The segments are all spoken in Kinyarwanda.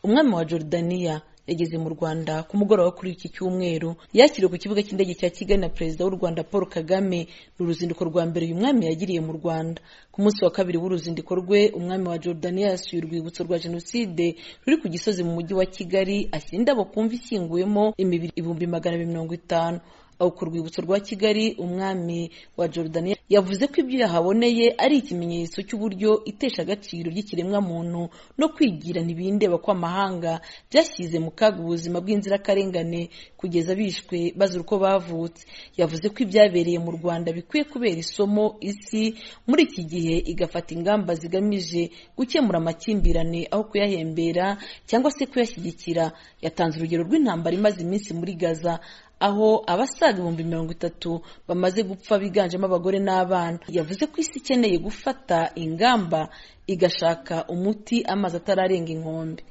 umwami wa Jordania yageze mu Rwanda ku mugoroba kuri iki cyumweru yakiriwe ku kibuga cy'indege cya Kigali na Perezida w'u Rwanda Paul Kagame ni uruzinduko rwa mbere uyu mwami yagiriye mu Rwanda ku munsi wa kabiri w'uruzinduko rwe umwami wa Jordania yasuye urwibutso rwa Jenoside ruri ku Gisozi mu mujyi wa Kigali ashyira indabo ku mva ishyinguyemo imibiri ibihumbi magana abiri mirongo itanu aho ku rwibutso rwa Kigali umwami wa Jordania yavuze ko ibyo yahaboneye ari ikimenyetso cy'uburyo itesha agaciro ry'ikiremwamuntu no kwigira ntibindeba kw'amahanga byashyize mu kaga ubuzima bw'inzirakarengane kugeza bishwe bazira uko bavutse yavuze ko ibyabereye mu Rwanda bikwiye kubera isomo isi muri iki gihe igafata ingamba zigamije gukemura amakimbirane aho kuyahembera cyangwa se kuyashyigikira yatanze urugero rw'intambara imaze iminsi muri Gaza aho abasaga ibihumbi mirongo itatu bamaze gupfa biganjemo abagore n'abana yavuze ko isi ikeneye gufata ingamba igashaka umuti amazi atararenga inkombe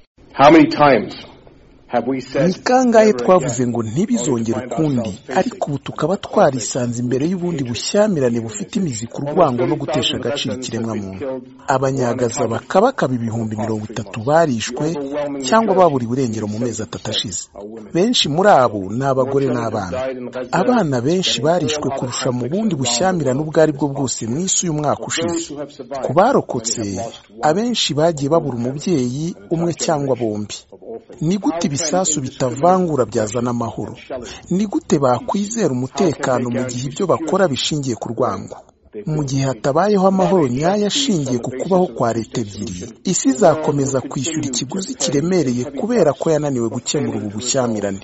ni kangahe twavuze ngo ntibizongere ukundi ariko ubu tukaba twarisanze imbere y'ubundi bushyamirane bufite imizi ku rwango no gutesha agaciro ikiremwamuntu abanyagaza bakabakaba ibihumbi mirongo itatu barishwe cyangwa babura iburengero mu mezi atatu ashize benshi muri abo ni abagore n'abana abana benshi barishwe kurusha mu bundi bushyamirane ubwo ari bwo bwose mu isi uyu mwaka ushize ku barokotse abenshi bagiye babura umubyeyi umwe cyangwa bombi ni gute ibisasu bitavangura byazana amahoro ni gute bakwizera umutekano mu gihe ibyo bakora bishingiye ku rwango mu gihe hatabayeho amahoro nyayo ashingiye ku kubaho kwa leta ebyiri isi izakomeza kwishyura ikiguzi kiremereye kubera ko yananiwe gukemura ubu bushyamirane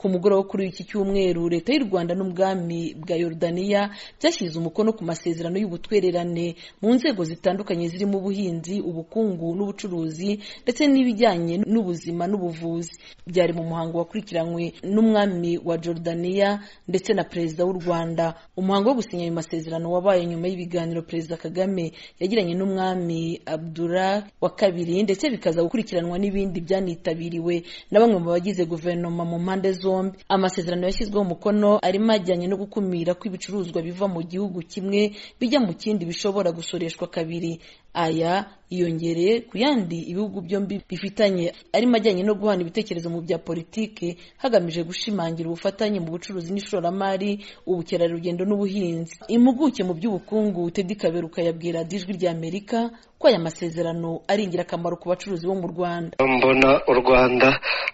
ku mugoroba kuri iki cyumweru leta y'u rwanda n'ubwami bwa Yordania byashyize umukono ku masezerano y'ubutwererane mu nzego zitandukanye zirimo ubuhinzi ubukungu n'ubucuruzi ndetse n'ibijyanye n'ubuzima n'ubuvuzi byari mu muhango wakurikiranywe n'umwami wa Jordania ndetse na perezida w'u rwanda umuhango wo gusinya ayo masezerano wabaye nyuma y'ibiganiro perezida kagame yagiranye n'umwami abdullah wa kabiri ndetse bikaza gukurikiranwa n'ibindi byanitabiriwe na bamwe mu bagize guverinoma mu mpande zombi amasezerano yashyizweho umukono arimo ajyanye no gukumira ko ibicuruzwa biva mu gihugu kimwe bijya mu kindi bishobora gusoreshwa kabiri aya yiyongereye ku yandi ibihugu byombi bifitanye arimo ajyanye no guhana ibitekerezo mu bya politiki hagamije gushimangira ubufatanye mu bucuruzi n'ishoramari ubukerarugendo n'ubuhinzi impuguke mu by'ubukungu tedi kaberuka yabwira ijwi rya amerika ko aya masezerano ari ingirakamaro ku bacuruzi bo mu rwanda mbona u rwanda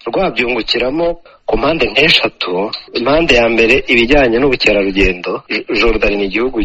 rwabyungukiramo ku mpande nk'eshatu impande ya mbere ibijyanye n'ubukerarugendo jordan ni igihugu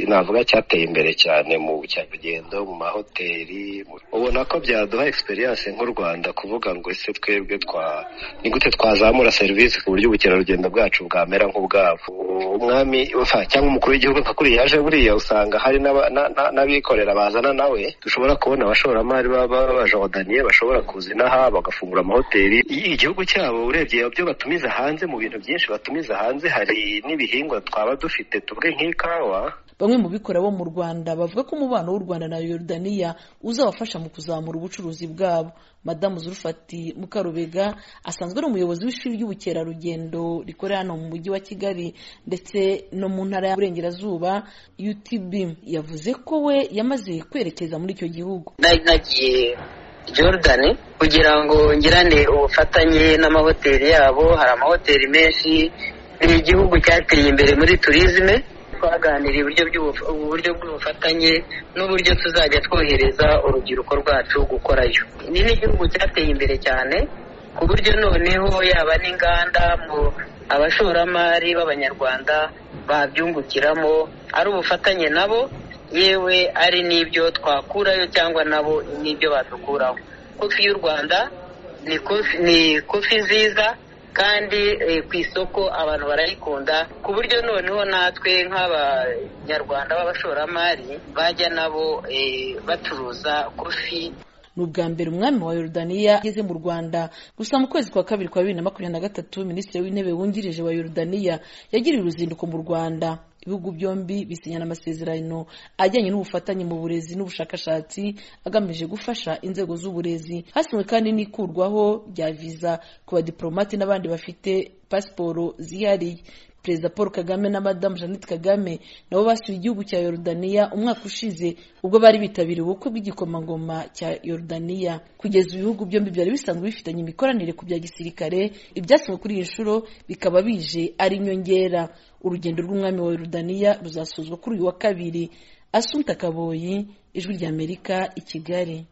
navuga cyateye imbere cyane mu bukerarugendo mu mahoteli ubona ko byaduha experience nk'u rwanda kuvuga ngo ese twebwe twa ni gute twazamura serivisi ku buryo ubukerarugendo bwacu bwamera nk'ubwabo umwami cyangwa umukuru w'igihugu nka kuriya yaje buriya usanga hari n'abikorera bazana nawe dushobora kubona abashoramari b'abajordaniye bashobora kuza inaha bagafungura amahoteli igihugu cyabo urebye byo batumiza hanze mu bintu byinshi batumiza hanze hari n'ibihingwa twaba dufite tuvuge nk'ikawa bamwe mu bikora bo mu rwanda bavuga ko umubano w'u rwanda na Yordania uzabafasha mu kuzamura ubucuruzi bwabo madamu zurufati mukarubega asanzwe ari umuyobozi w'ishuri ry'ubukerarugendo rikorera hano mu mujyi wa kigali ndetse no mu ntara y'uburengerazuba utb yavuze ko we yamaze kwerekeza muri icyo gihugu nagiye jordan kugira ngo ngirane ubufatanye n'amahoteli yabo hari amahoteli menshi ni igihugu cyateye imbere muri turizme twaganiriye uburyo bw'ubufatanye n'uburyo tuzajya twohereza urubyiruko rwacu gukorayo ni n'igihugu cyateye imbere cyane ku buryo noneho yaba n'inganda mu abashoramari b'abanyarwanda babyungukiramo ari ubufatanye nabo yewe ari n'ibyo twakurayo cyangwa nabo n'ibyo badukuraho kofi y'u rwanda ni kofi nziza kandi ku isoko abantu barayikunda ku buryo noneho natwe nk'abanyarwanda b'abashoramari bajya nabo bacuruza kofi ni ubwa mbere umwami wa Yordania ageze mu Rwanda gusa mu kwezi kwa kabiri kwa bibiri na makumyabiri na gatatu minisitiri w'intebe wungirije wa Yordania yagiriye uruzinduko mu Rwanda ibihugu byombi bisinyana amasezerano ajyanye n'ubufatanye mu burezi n'ubushakashatsi agamije gufasha inzego z'uburezi hasinywe kandi n'ikurwaho rya viza ku badipolomate n'abandi bafite pasiporo zihariye perezida paul kagame na madamu jeannette kagame nabo basuye igihugu cya yorudaniya umwaka ushize ubwo bari bitabiriye ubukwe bw'igikomangoma cya yorudaniya kugeza ibihugu byombi byari bisanzwe bifitanye imikoranire ku bya gisirikare ibyasabwe kuri iyi nshuro bikaba bije ari inyongera urugendo rw'umwami wa yorudaniya ruzasozwa kuri uyu wa kabiri asunta kaboyi ijwi ry'amerika i kigali